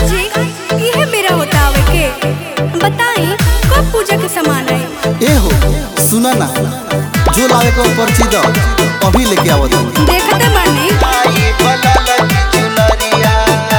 जी इहे मेरा बतावे के बताई कब पूजा के सामान आई ए हो सुना ना जो लावे को पर्ची दो अभी लेके आवत हूँ देखते बानी आई बलल की चुनरिया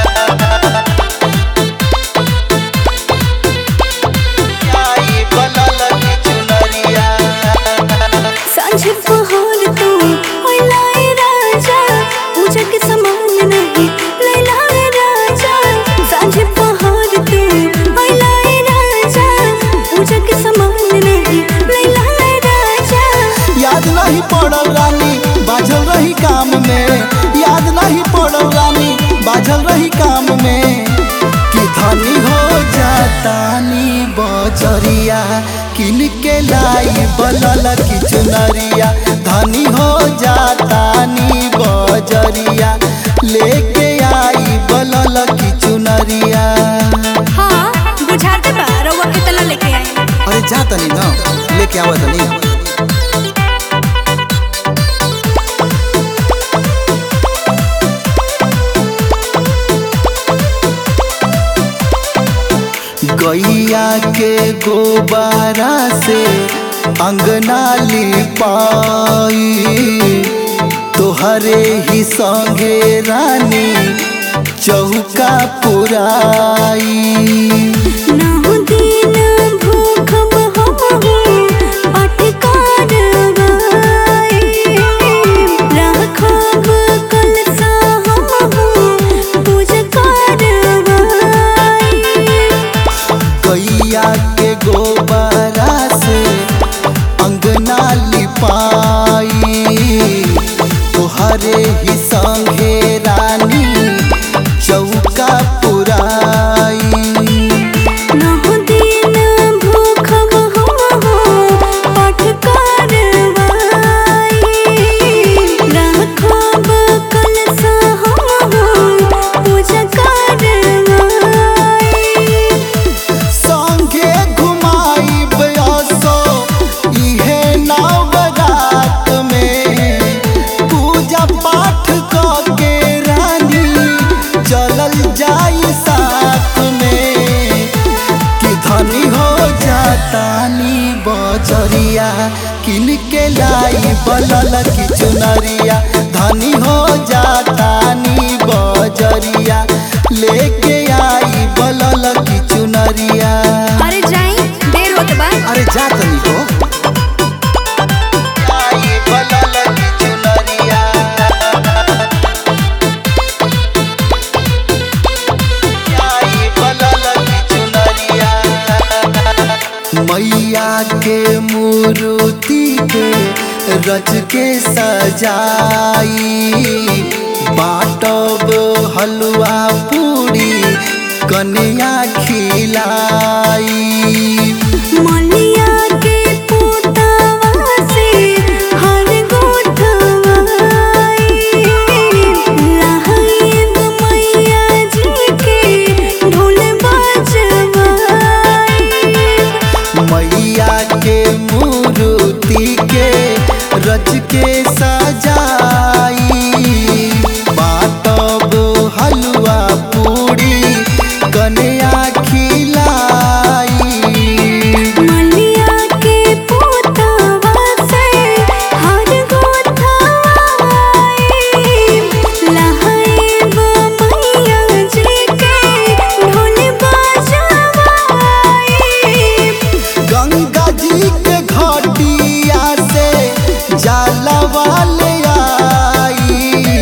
आई बलल की चुनरिया सांझ पहर तू ओए लाए राजा पूजा के सामान नहीं ले लाए राजा सांझ पहर तू ओए लाए राजा पूजा के सामान नहीं ले लाए राजा याद नहीं पड़ल रानी बाझल रही काम में याद नहीं पड़ल रानी बाझल रही काम में कि धनी हो जातानी बजरिया किन के लाई बलल की चुनरिया धनी हो जातानी बजरिया लेके आई बलल की चुनरिया हाँ बुझाते बा रउआ कितना लेके आई अरे जा तनी ना लेके आवा तनी गैया के गोबारा से अंगना लिपाई तोहरे ही संगे रानी चौका पुराई नाहु दिन भूखब हमहु पाठ करवाई राखब कलसा हमहु पूजा करवाई गैया के गोबरा से अंगना लिपाई तोहरे ही संगे रानी चौका पुराई नाहु दिन भूखब हमहु पाठ करवाई राखब कलसा हमहु पूजा करवाई संगे घुमाई बयसो इहे नवरात में पूजा पाठ क के रानी चलल जाई साथ में कि धनी हो जातानी बजरिया किन के लाई बलल की चुनरिया धनी हो जातानी बजरिया लेके आई बलल की चुनरिया अरे जाई देर होत बा अरे जा तनी हो आई बलल की चुनरिया आई बलल की चुनरिया मैया के मूर्ति के रच के सजाई बाटब हलवा पूरी कन्या खिलाई मलिया के पोतावा से हर गोठवाई लहाइब मैया जी के ढोल बजवाई मैया के मूर्ति के रच के सजाई बाटब हलवा पूरी कन्या खिलाई मलिया के पोतावा से हर गोठवाई लहाइब मैया जी के ढोल बजवाई गंगा जी के घटिया से जलवा ले आई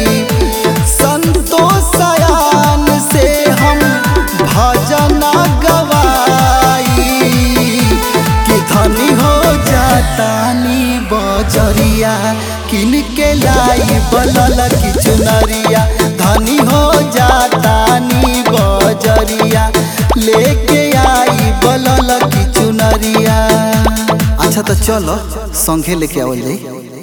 संतोषयान से हम भजन गवाई कि धनी हो जातानी बजरिया किन के लाई बलल की चुनरिया धनी हो जातानी बजरिया लेके आई बलल की चुनरिया अच्छा तो चलो संघे लेके आवल जाई